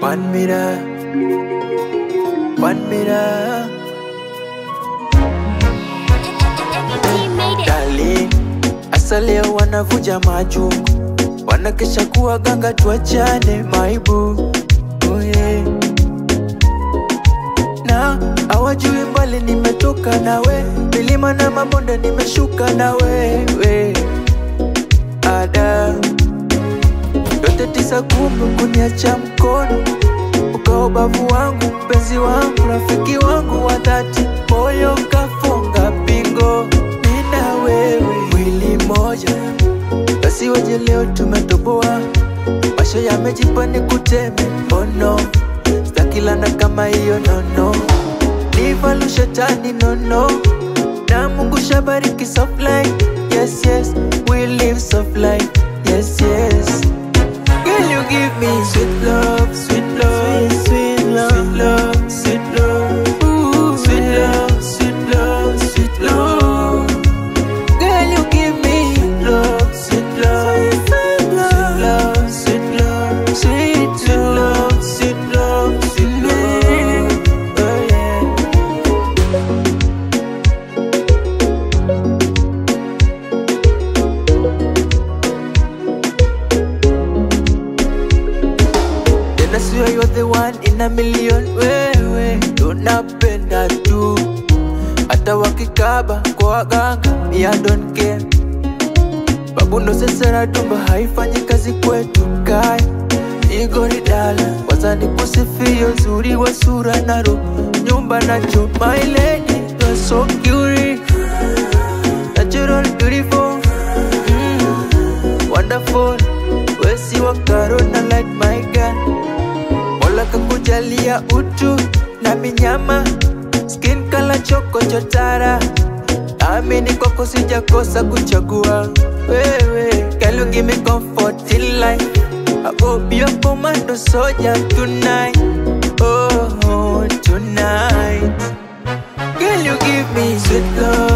One mirror, one mirror. Darling, asa leo wanavuja majungu, wanakesha kuwa ganga, tuachane maibu. Oh yeah. Na hawajui mbali nimetoka nawe, milima na mabonde nimeshuka na wewe. Ada yote tisa kumi kuniacha mkono, ukawa bavu wangu, mpenzi wangu, rafiki wangu wa dhati, moyo kafunga pingo, mimi na wewe mwili moja, basi waje leo tumetoboa, masho yamejipa ni kuteme, oh no, stakilana kama hiyo nono, nivalu shetani nono, na Mungu shabariki soft life, yes yes, we live soft life, yes yes. Girl, you give me sweet love, sweet love, sweet, sweet love, sweet love, sweet love, Ooh, sweet love, sweet love, sweet love. Girl, you give me sweet love, sweet love, sweet love, sweet love, sweet, sweet love, sweet love, sweet love. Oh yeah. Then I swear you're the one in a million. Wewe tunapenda tu, hata wakikaba kwa waganga, me I don't care. Babu ndo sasa na tumba haifanyi kazi kwetu kai igori dala wazani kusifia uzuri wa sura na roho nyumba na choo my lady you're so cute natural beautiful mm, wonderful wesi wa karo na like my girl Mola kakujalia utu na minyama skin kala choko chotara Amini kwako sijakosa kuchagua wewe Girl you give me comfort in life I go be your commando soldier tonight Oh, tonight Girl you give me sweet love